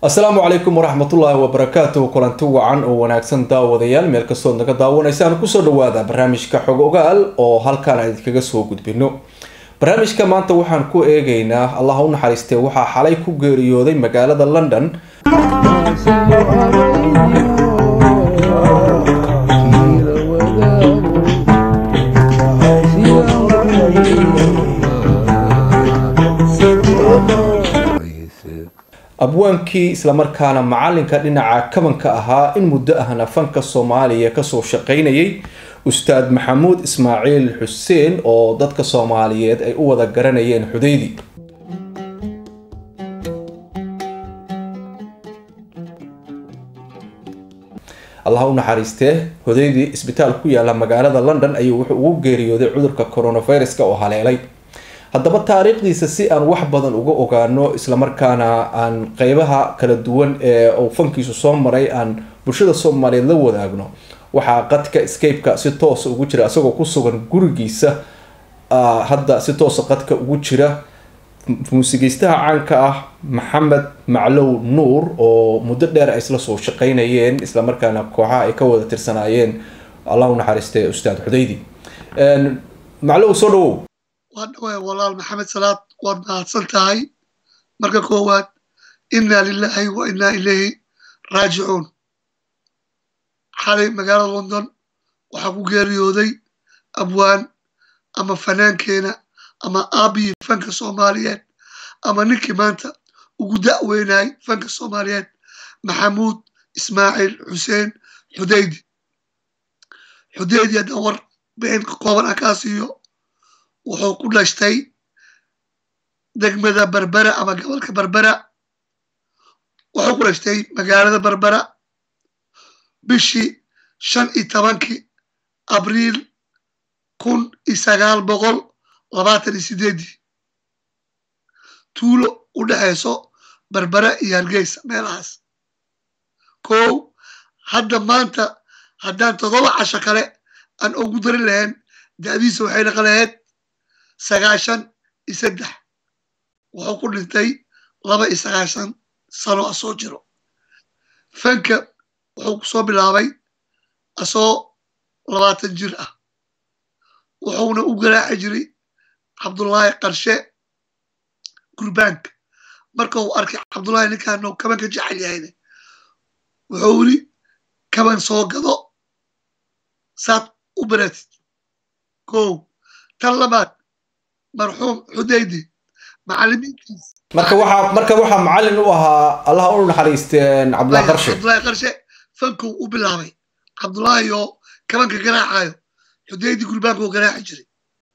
asalaamu calaykum waraxmatullaahi wabarakaatu kulanti wacan oo wanaagsan daawadayaal meel kastood naga daawanaysaan kusoo dhawaada barnaamijka xog ogaal oo halkaan aan idinkaga soo gudbino barnaamijka maanta waxaan ku eegaynaa allah u naxariistee waxaa xalay ku geeriyooday magaalada london abwaankii islamarkaana macalinka dhinaca kabanka ahaa in muddo ahna fanka soomaaliya kasoo shaqaynayay ustaad maxamuud ismaaciil xuseen oo dadka soomaaliyeed ay u wada garanayeen xudaydi allah u naxariistee hudaydi isbitaal ku yaala magaalada london ayuu wuxuu ugu geeriyooday cudurka coronaviruska oo haleelay haddaba taariikhdiisa si aan wax badan uga ogaano islamarkaana aan qeybaha kala duwan ee uu fankiisu soo maray aan bulshada soomaaliyeed la wadaagno waxaa qadka scapeka si toosa ugu jira isagoo ku sugan gurigiisa hadda si toosa qadka ugu jira muusigeystaha caanka ah maxamed maclow nuur oo muddo dheer ay isla soo shaqeynayeen islamarkaana kooxaha ay ka wada tirsanaayeen allah u naxariistay ustaad xudaydi maclow soo dhawow waa dhawaa walaal maxamed salaad waad mahadsan tahay marka koowaad innaa lilaahi wa innaa ilayhi raajicuun xalay magaalada london waxaa ku geeriyooday abwaan ama fanaankeena ama aabii fanka soomaaliyeed ama ninkii maanta ugu da'weynaay fanka soomaaliyeed maxamuud ismaaciil xuseen xudaydi xudaydi haddaan war been kooban ah kaa siiyo wuxuu ku dhashtay degmada berbera ama gobolka berbera wuxuu ku dhashtay magaalada berbera bishii shan iyo tobankii abriil kun iyo sagaal boqol labaatan iyo sideedii tuulo u dhexayso berbera iyo hargeysa meelahaas kow hadda maanta haddaan toddoba casho kale aan ugu darin lahayn da'diisa waxay naqan lahayd sagaashan iyo saddex wuxuu ku dhintay laba iyo sagaashan sano asoo jiro fanka wuxuu ku soo bilaabay asoo labaatan jir ah wuxuuna u garaaci jiray cabdullaahi qarshe gurbaanka marka uu arkay cabdullaahi ninkaano kabanka jecel yahayne wuxuu yiri kaban soo gado saad u baratid kow tan labaad marxuum xudaydi macalimiintiis marka waxaa marka waxaa macalin u ahaa allah u naxariisteen cabdullahi qarshe cabdullaahi qarshe fanku u bilaabay cabdullaahi oo kabanka garaacayo xudaydi gurbaanka oo garaaci jiray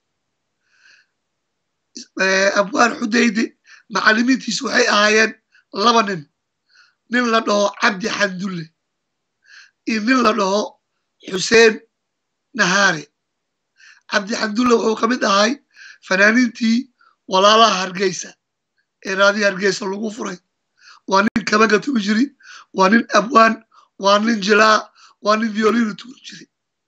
abwaan xudaydi macalimiintiis waxay ahaayeen laba nin nin la dhaho cabdi xandulle iyo nin la dhaho xuseen nahaare cabdi xandulle wuxuu ka mid ahay fanaaniintii walaalaha hargeysa ee raadiya hargeysa lagu furay waa nin kabanka tugi jiri waa nin abwaan waa nin jilaa waa nin violina tugi jiri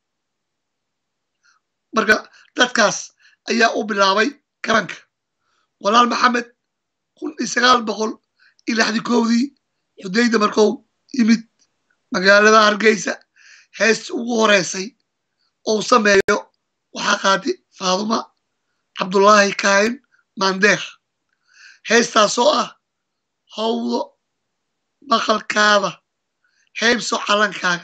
marka dadkaas ayaa u bilaabay kabanka walaal maxamed kun iyo sagaal boqol iyo lixdii kowdii xudayda markou yimid magaalada hargeysa heestii ugu horeysay ou sameeyo waxaa qaatay faaduma cabdullaahi kaahin maandeer heestaasoo ah howdo maqalkaada heybso calankaaga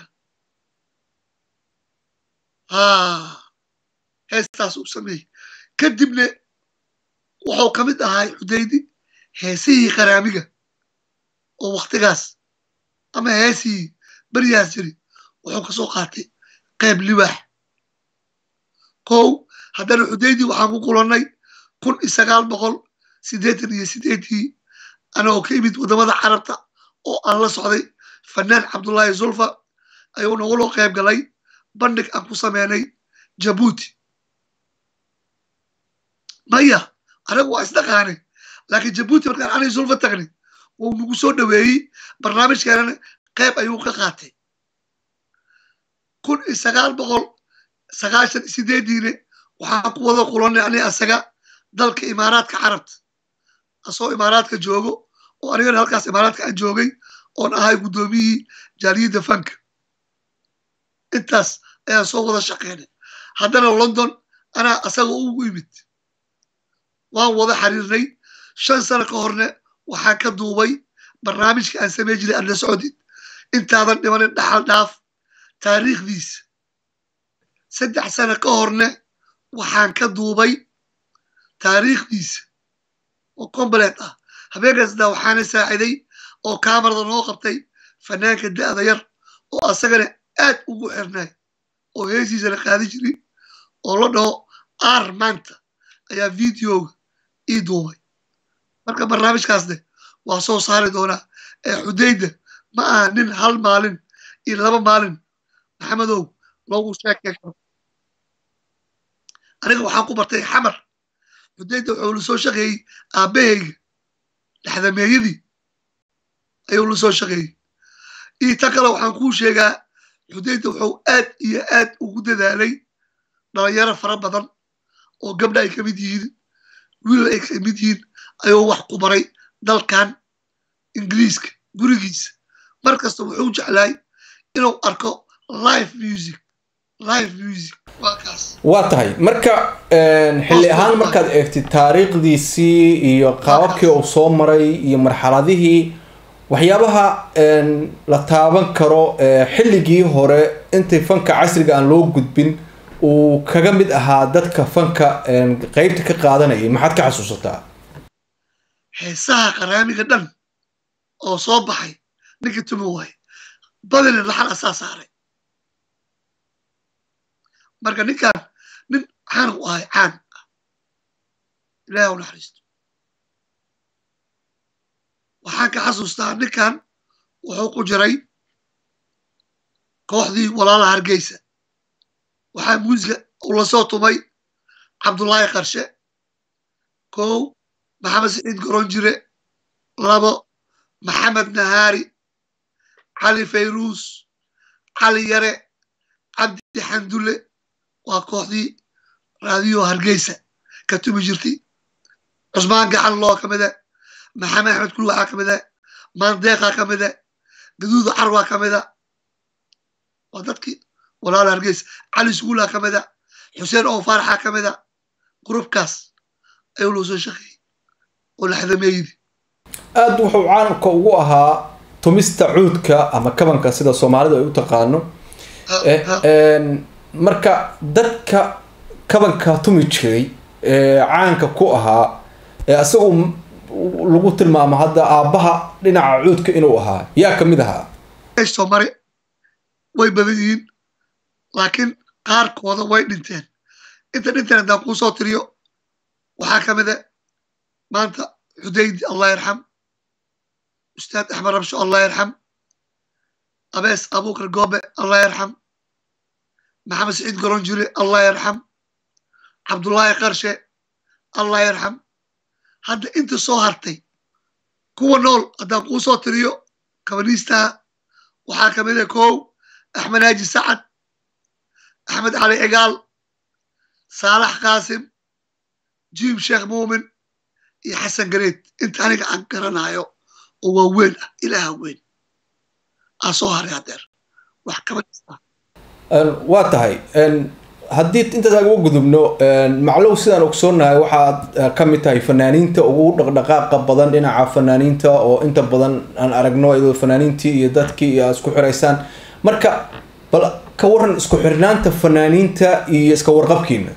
heestaas uu sameeyey kadibna wuxuu ka mid ahay xudaydi heesihii qaraamiga oo wakhtigaas ama heesihii beryahaas jiri wuxuu ka soo qaatay qayb libaax kow haddana xudaydi waxaan ku kulannay kun iyo sagaal boqol siddeetan iyo siddeedii anagoo ka imid waddamada carabta oo aan la socday fanaan cabdullaahi zulfa ayuu naguloo qayb galay bandhig aan ku sameynay jabuuti maya anagu waa isdhaqaane laakiin jabuuti markaan anay zulfa tagnay wuu nagu soo dhoweeyey barnaamijkeenana qayb ayuu ka qaatay kun iyo sagaal boqol sagaashan iyo sideediine waxaan ku wada kulannay ani asaga dalka imaaraadka carabta asoo imaaraadka joogo oo anigana halkaas imaaraadka aan joogay oon ahay guddoomiyihii jaaliyadda fanka intaas ayaan soo wada shaqeynay haddana london anaa asaga ugu imid waan wada xiriirnay shan sano ka horne waxaan ka duubay barnaamijka aan samey jiray adla socodid intaadan dhimanin dhaxal dhaaf taariikhdiisa saddex sano ka horne waxaan ka duubay taariikhdiisa oo combalet ah habeenkaasdaa waxaana saaciday oo kamarada noo qabtay fanaanka da'da yar oo asagana aad ugu xirnay oo heesiisana qaadi jiri oo la dhaho ar maanta ayaa videoga ii duubay marka barnaamijkaasne waa soo saari doonaa ee xudayda ma aha nin hal maalin iyo laba maalin maxamedow loogu sheekay karo aniga waxaan ku bartay xamar xudayda wuxuu la soo shaqeeyey aabbahayga dhexdameeyadii ayuu la soo shaqeeyey iyo ta kale waxaan kuu sheegaa xudayda wuxuu aad iyo aad ugu dadaalay dhalinyaro fara badan oo gabdha ay ka mid yihiin wiilal ay ka mid yihiin ayuu wax ku baray dalkan ingiriiska gurigiisa mar kasta wuxuu jeclaay inuu arko live music live music waa kaas waa tahay marka xilli ahaan markaad eegtid taariikhdiisii iyo qaababkii uu soo maray iyo marxaladihii waxyaabaha la taaban karo xilligii hore intay fanka casriga aan loo gudbin uu kaga mid ahaa dadka fanka qeybta ka qaadanayay maxaad ka xasuusataa heesaha qaraamiga dhan oo soo baxay ninka tumi waaye badina laxal asaa saaray marka ninkan nin caan u ahay caan ah ilaah u naxariisto waxaan ka xasuustaa ninkan wuxuu ku jiray kooxdii walaalaha hargeysa waxaa muusiga uu lasoo tumay cabdullaahi qarshe kow maxamed saciid goronjire labo maxamed nahaari cali fayruus cali yare cabdi xandulle waa kooxdii raadiyo hargeysa ka tumi jirtay cusmaan gacan loo ka mida maxamed axmed kul waxaa ka mida maandeeqaa ka mida gaduuda carwaa ka mida waa dadkii walaala hargeysa cali suguulaa ka mida xuseen oo faaraxaa ka mida grubkaas ayuu loo soo shaqeeyey oo laxdameeydi aada wuxuu caalamka ugu ahaa tumista cuudka ama kabanka sida soomaalidu ay u taqaano marka dadka kabanka tumi jiray ee caanka ku ahaa ee isagu lagu tilmaamo hadda aabbaha dhinaca cuudka inuu ahaa yaa ka mid ahaa soo mare way badan yihiin laakiin qaarkooda way dhinteen inta dhinteen haddaan kuu soo tiriyo waxaa ka mida maanta xudaydi allah yarxam ustaad axmed rabsho allah yarxam abees abukar goobe allah yarxam maxamed saciid goronjire allah yarxam cabdullaahi qarshe allah yarxam hadda inta soo hartay kuwa nool haddaan kuu soo tiriyo kabaniistaha waxaa ka mida kow axmed haaji sacad axmed cali cigaal saalax qaasim jiim sheekh muumin iyo xasan gareed inta aniga aan garanayo oo waa weyn ah ilaaha weyn aa soo haray hadeer wax kabaniista waa tahay haddii intaas aan uga gudubno maclow sidaan ogsoonahay waxaad ka mid tahay fanaaniinta ugu dhaqdhaqaaqa badan dhinaca fanaaniinta oo inta badan aan aragno iyadoo fanaaniintii iyo dadkii iyo isku xiraysaan marka bal ka waran isku xirnaanta fanaaniinta iyo iska warqabkiina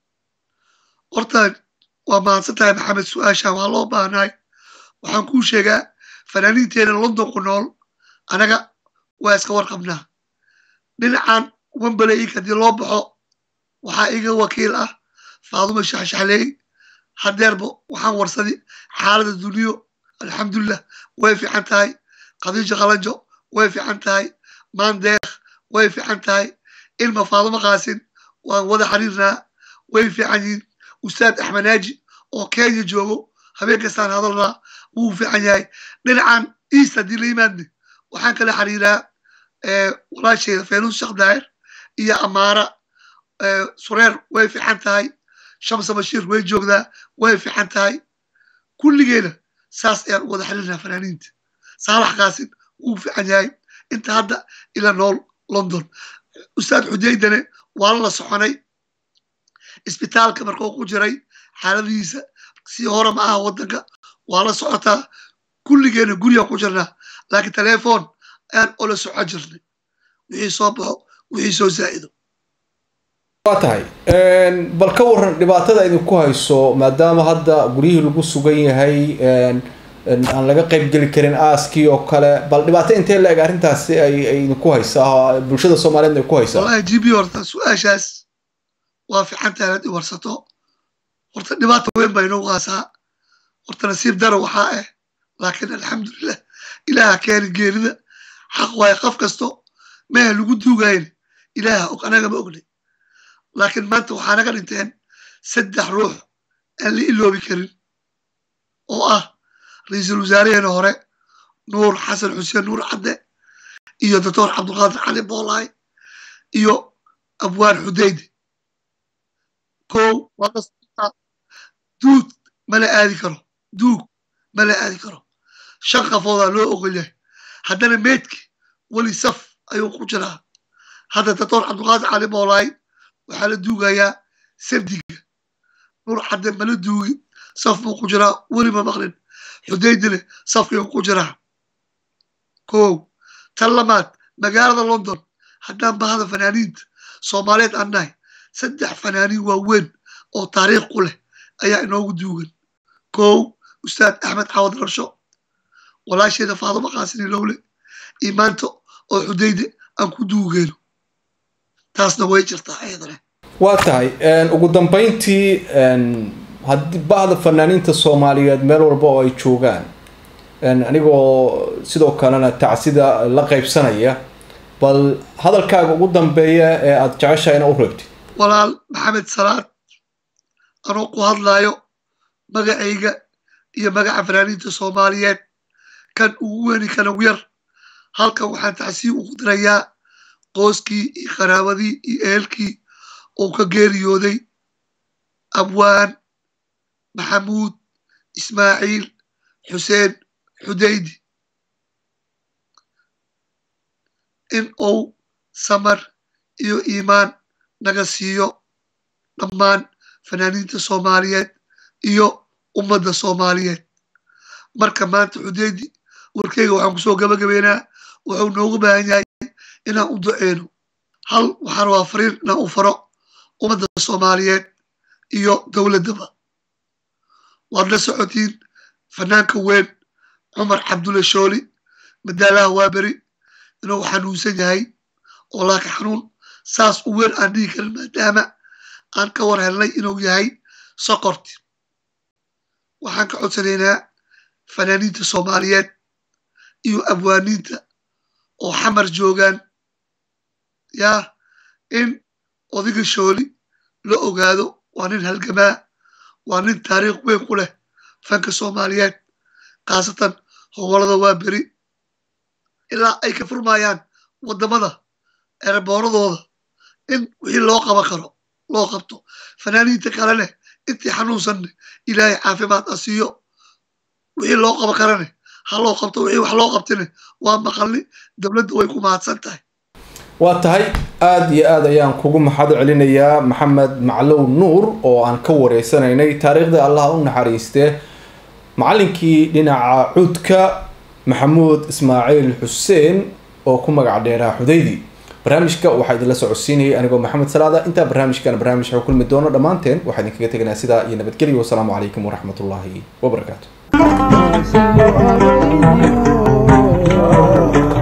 horta waa mahadsan tahay maxamed su-aashaan waa loo baahnahay waxaan kuu sheegaa fanaaniinteena london ku nool anaga waa iska warqabnaa dhinacan wembaley haddii loo baxo waxaa iga wakiil ah faaduma shaxshaxleey hadeerba waxaan warsadi xaalada duniyo alxamdulilah way fiican tahay khadiijo qalanjo way fiican tahay maandeekh way fiican tahay ilma faaduma qaasin waan wada xiriirnaa way fiican yihiin ustaad axmed naaji oo kenya joogo habeen kastaan hadalnaa wuu fiican yahay dhinacan east haddii la yimaadne waxaan kala xiriiraa walaasheeda faynuus sheekh daahir iyo amaara sureer way fiican tahay shamsa bashiir way joogdaa way fiican tahay kulligeena saas ayaan u wada xiriirnaa fanaaniinta saalax kaasin wuu fiican yahay inta hadda ila nool london ustaad xujaydane waa la soconay isbitaalka markuu ku jiray xaaladihiisa si hore ma aha waddanka waa la socotaa kulligeena guriga ku jirnaa laakiin telefoon ayaan ola soco jirnay wixii soo baxo wixii soo zaa'ido waa tahay bal ka waran dhibaatada idinku hayso maadaama hadda guryihii lagu sugan yahay aan laga qayb geli karin aaskii oo kale bal dhibaato intee la eg arrintaasi ay ay idinku haysaa bulshada soomaaliyeed ay ku haysaa wallahi g b horta su-aashaas waa fiican tahay inaad i warsato horta dhibaata weyn baa inoo qaasaa horta nasiib dara waxaa ah laakiin alxamdulilah ilaaha keeni geerida xaq waaye qof kasto meha lagu duugayn ilaaha og anaga ma ognay laakiin maanta waxaa naga dhinteen saddex ruux aan la iloobi karin oo ah ra-iisul wasaaraheena hore nuur xasan xuseen nuur cadde iyo doctor cabdulqaadir cali boolaay iyo abwaan xudayde kow waa duug mala aadi karo duug mala aadi karo shan qafoodaa loo ogol yahay haddana meedki weli saf ayuu ku jiraa hadda doctor cabdulqaadir cali boolaay waxaa la duugayaa sabdiga nuur cadde mala duugin saf buu ku jiraa weli ma maqlin xudaydile safkayuu ku jiraa kow tan lamaad magaalada london haddaan bahada fanaaniinta soomaaliyeed aan nahay saddex fanaaniin waaweyn oo taariikh ku leh ayaa inoogu duugan kow ustaad axmed cawad rarsho walaasheeda faaduma qaasini lowle imaanto oo xudayde aan ku duugeyno taasna way jirtaa ayadana waa tahay ugu dambeyntii haddii bahda fanaaniinta soomaaliyeed meel walba oo ay joogaan anigoo sidoo kalena tacsida la qaybsanaya bal hadalkaaga ugu dambeeya ee aada jeceshahay ina u reebtid walaal maxamed salaad anoo ku hadlaayo magacayga iyo magaca fanaaniinta soomaaliyeed kan ugu weyni kan ugu yar halkan waxaan tacsiib ugu dirayaa qooskii iyo qaraabadii iyo ehelkii uu ka geeriyooday abwaan maxamuud ismaaciil xuseen xudaydi in uu samar iyo iimaan naga siiyo dhammaan fanaaniinta soomaaliyeed iyo ummadda soomaaliyeed marka maanta xudaydi warkeyga waxaan kusoo gabagabeynaa wuxuu noogu baahan yahay inaan u duceyno hal waxaan rabaa fariin inaan u faro ummadda soomaaliyeed iyo dowladdaba waad la socotiin fanaanka weyn cumar cabdulle shooli madaalaha waaberi inuu xanuunsan yahay oo laaka xanuun saas u weyn aan dhihi karin maadaama aan ka war helnay inuu yahay sokorti waxaan ka codsanaynaa fanaaniinta soomaaliyeed iyo abwaaniinta oo xamar joogaan yaa in odiga shooli la ogaado waa nin halgamaa waa nin taariikh weyn ku leh fanka soomaaliyeed khaasatan hogolada waa beri ilaa ay ka furmayaan waddamada erebooradooda in wixii loo qaban karo loo qabto fanaaniinta kalene intii xanuunsanne ilaahay caafimaad a siiyo wixii loo qaban karane ha loo qabto wixii wax loo qabtine waa maqalni dowladda way ku mahadsan tahay waa tahay aada iyo aada ayaan kugu maxad celinayaa maxamed maclow nuur oo aan ka wareysanaynay taariikhda allah u naxariistee macallinkii dhinaca cuudka maxamuud ismaaciil xuseen oo ku magac dheeraa xudaydi barnaamijka waxaa idinla socodsiinayay anigoo maxamed salaada intaa barnaamijkan barnaamij waxu kulmi doono dhammaanteen waxaa idinkaga teganaa sidaa iyo nabadgelyo wasalaamu calaykum waraxmat ullaahi wabarakaatu